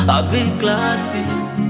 a big classy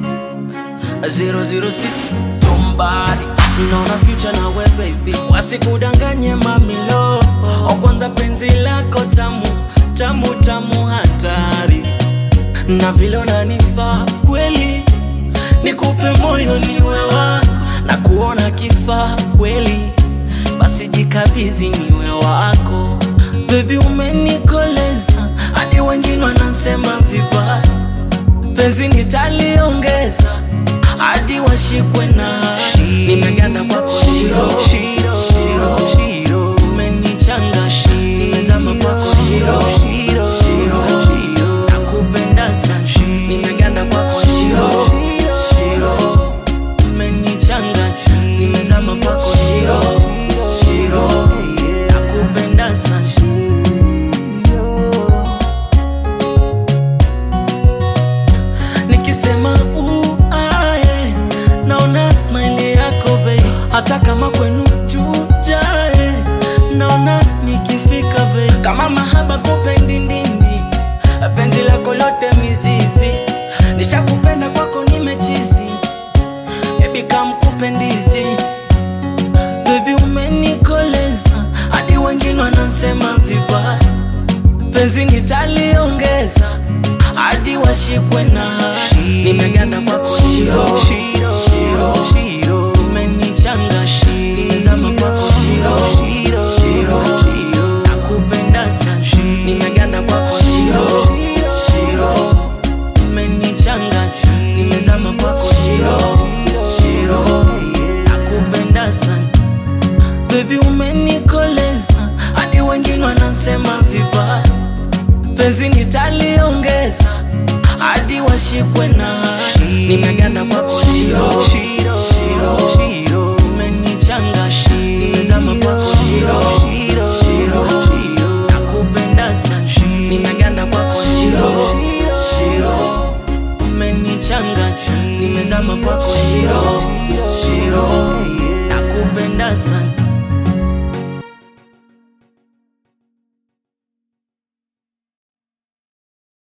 006 Tombari naona future na we baby, wasikudanganye mamilo. O kwanza penzi lako tamu tamu tamu, hatari na vile unanifaa kweli, nikupe moyo niwe wako na kuona kifaa kweli, basi jikabizi niwe wako baby, umenikoleza hadi wengine wanasema vibaya, penzi nitaliongeza hadi washikwe na hadi. Nimeganda kwako shiro shiro Shiro umenichanga nimezama kwako shiro shiro nakupenda sana nimeganda kwako shiro shiro umenichanga nimezama kwako shiro shiro nakupenda sana nikisema uae naona smile yako bei hata kama kwenu chujae naona nikifika bei kama mahaba kupendi ndindi penzi lako lote mizizi nishakupenda kwako nimechizi bebi kamkupendizi bebi umenikoleza hadi wengine wanasema vibaya penzi nitaliongeza hadi washikwe na hadi. nimeganda kwako shiro shiro Shiro umenichanga nimezama kwako shiro shiro nakupenda sana nimeganda kwako shiro shiro umenichanga nimezama kwako shiro shiro nakupenda sana bebi umenikoleza hadi wengine wanasema vibaya penzi nitaliongeza hadi washikwe na hadi. nimeganda kwako shiro shiro Shiro umenichanga nimezama kwako shiro shiro nakupenda sana nimeganda kwako shiro shiro umenichanga nimezama kwako shiro shiro nakupenda sana